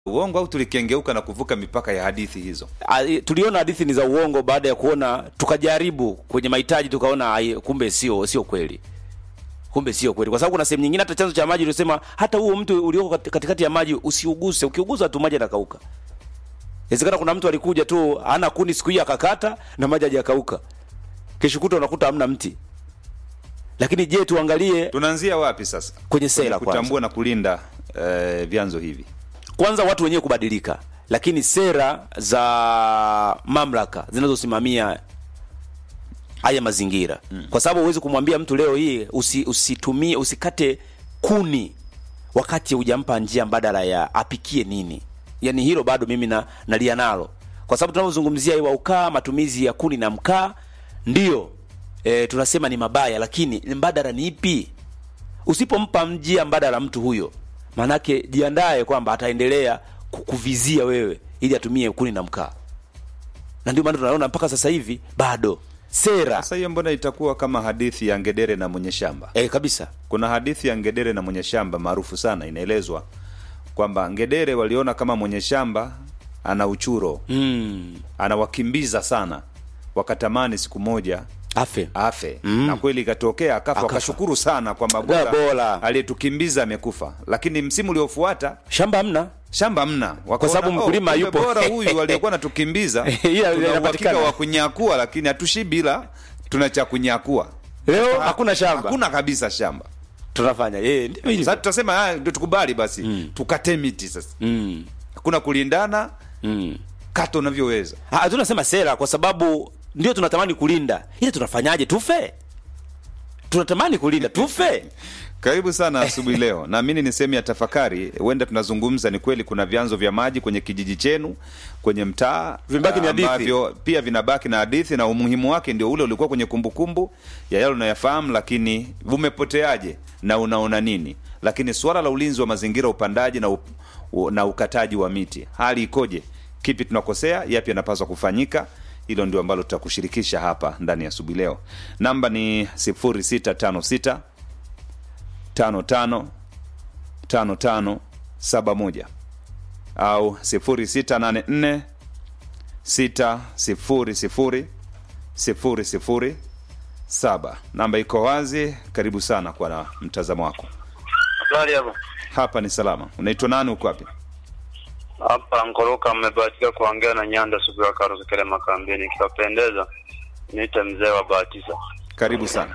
uongo au tulikengeuka na kuvuka mipaka ya hadithi hizo? Ah, tuliona hadithi ni za uongo baada ya kuona tukajaribu kwenye mahitaji tukaona ai, kumbe sio sio kweli kumbe sio kweli kwa sababu kuna sehemu nyingine hata chanzo cha maji ulisema hata huo mtu ulioko kati- katikati ya maji usiuguse ukiugusa tu maji yanakauka inawezekana kuna mtu alikuja tu hana kuni siku hiyo akakata na maji hajakauka kesho kutwa unakuta hamna mti lakini je tuangalie Tunaanzia wapi sasa kwenye sera Kwenye kwanza kutambua na kulinda eh, vyanzo hivi? kwanza watu wenyewe kubadilika lakini sera za mamlaka zinazosimamia haya mazingira mm. kwa sababu huwezi kumwambia mtu leo hii usi, usitumie usikate kuni wakati hujampa njia mbadala ya apikie nini yani hilo bado mimi na nalia nalo kwa sababu tunavyozungumzia iwa ukaa matumizi ya kuni na mkaa ndio e, tunasema ni mabaya lakini mbadala ni ipi usipompa njia mbadala mtu huyo maanake jiandae kwamba ataendelea ku- kuvizia wewe ili atumie kuni na mkaa na ndio maana tunaona mpaka sasa hivi bado sera Sasa hiyo mbona itakuwa kama hadithi ya ngedere na mwenye shamba? e, kabisa Kuna hadithi ya ngedere na mwenye shamba maarufu sana, inaelezwa kwamba ngedere waliona kama mwenye shamba ana uchuro mm. anawakimbiza sana, wakatamani siku moja afe afe mm. na kweli ikatokea akafa, Akafa. wakashukuru sana kwamba Da, bora bora. aliyetukimbiza amekufa, lakini msimu uliofuata shamba hamna shamba mna Kwa sababu mkulima yupo. bora huyu aliyekuwa natukimbia Ila tuna uhakika inapatikana. wa kunyakua, lakini hatushibi, ila tuna cha kunyakua. leo hakuna shamba Hakuna kabisa shamba. tunafanya e, ndivyo Sasa ilivyo. tutasema haya, ndio tukubali basi mm. tukate miti sasa, mm. hakuna kulindana, mm. kata unavyoweza. Ah, tunasema sera kwa sababu ndio tunatamani kulinda ile tunafanyaje tufe tunatamani kulinda tufe Karibu sana asubuhi leo. Naamini ni sehemu ya tafakari. Huenda tunazungumza, ni kweli kuna vyanzo vya maji kwenye kijiji chenu, kwenye mtaa Vimebaki ni hadithi. ambavyo pia vinabaki na hadithi, na umuhimu wake ndio ule ulikuwa kwenye kumbukumbu ya yale unayafahamu, lakini umepoteaje na unaona nini? Lakini suala la ulinzi wa mazingira, upandaji na, up, u, na ukataji wa miti, hali ikoje? Kipi tunakosea? Yapi yanapaswa kufanyika? Hilo ndio ambalo tutakushirikisha hapa ndani ya asubuhi leo. Namba ni 0656 tano tano tano tano saba moja au sifuri sita nane nne sita sifuri sifuri sifuri sifuri saba. Namba iko wazi. Karibu sana kwa na mtazamo wako. Habari hapo. Hapa ni salama. Unaitwa nani? Uko wapi? Hapa Nkoroka mmebahatika kuongea na Nyanda Sugu ya Karuka kile makambini. Ikiwapendeza niite mzee wa Bahatiza. Karibu sana.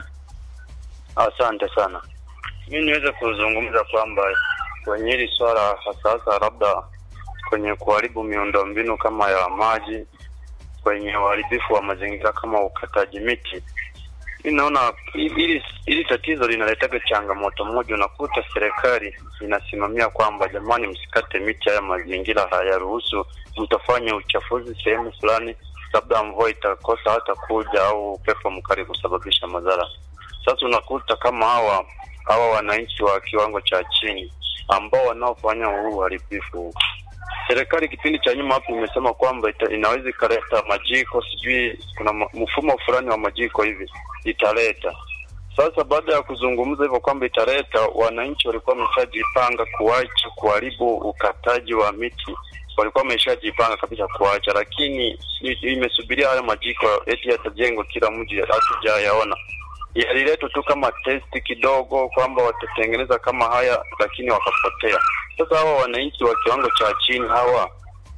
Asante sana. Mi niweze kuzungumza kwamba kwenye hili swala hasa hasa labda kwenye kuharibu miundombinu kama ya maji, kwenye uharibifu wa mazingira kama ukataji miti, mi naona hili hili tatizo linaletaga changamoto moja. Unakuta serikali inasimamia kwamba jamani, msikate miti, haya mazingira hayaruhusu, mtafanya uchafuzi sehemu fulani, labda mvua itakosa hata kuja au upepo mkali kusababisha madhara. Sasa unakuta kama hawa hawa wananchi wa kiwango cha chini ambao wanaofanya huu uharibifu, serikali kipindi cha nyuma hapo imesema kwamba ita, inaweza ikaleta majiko, sijui kuna ma- mfumo fulani wa majiko hivi italeta. Sasa baada ya kuzungumza hivyo kwamba italeta, wananchi walikuwa wameshajipanga kuacha kuharibu ukataji wa miti, walikuwa wameshajipanga kabisa kuacha, lakini i- imesubiria hayo majiko eti yatajengwa kila mji, hatujayaona yaliletwa tu kama testi kidogo kwamba watatengeneza kama haya, lakini wakapotea. Sasa hawa wananchi wa kiwango cha chini hawa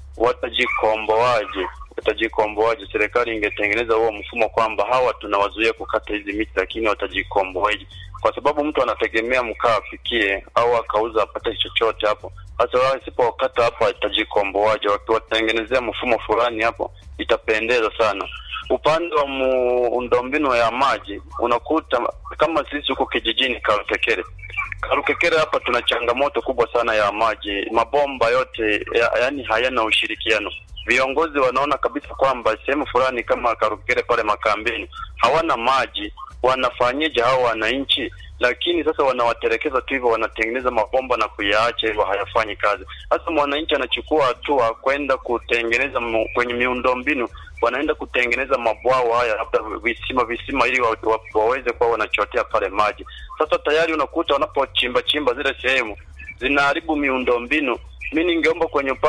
watajikomboaje? Watajikomboaje? Serikali ingetengeneza huo mfumo kwamba hawa tunawazuia kukata hizi miti, lakini watajikomboaje? Kwa sababu mtu anategemea mkaa apikie au akauza apate chochote hapo. Sasa wao isipokata hapo atajikomboaje? Wakiwatengenezea mfumo fulani hapo, itapendeza sana upande wa miundombinu ya maji unakuta kama sisi huko kijijini Karukekere. Karukekere hapa tuna changamoto kubwa sana ya maji, mabomba yote ya, yani hayana ushirikiano. Viongozi wanaona kabisa kwamba sehemu fulani kama Karukekere pale makambini hawana maji, wanafanyeje hao wananchi? Lakini sasa wanawatelekeza tu hivyo, wanatengeneza mabomba na kuyaacha hivyo, hayafanyi kazi. Sasa mwananchi anachukua hatua kwenda kutengeneza mu, kwenye miundombinu wanaenda kutengeneza mabwawa haya labda visima visima ili wa, wa, waweze kuwa wanachotea pale maji. Sasa tayari unakuta wanapochimba chimba zile sehemu zinaharibu miundombinu mi ningeomba kwenye upande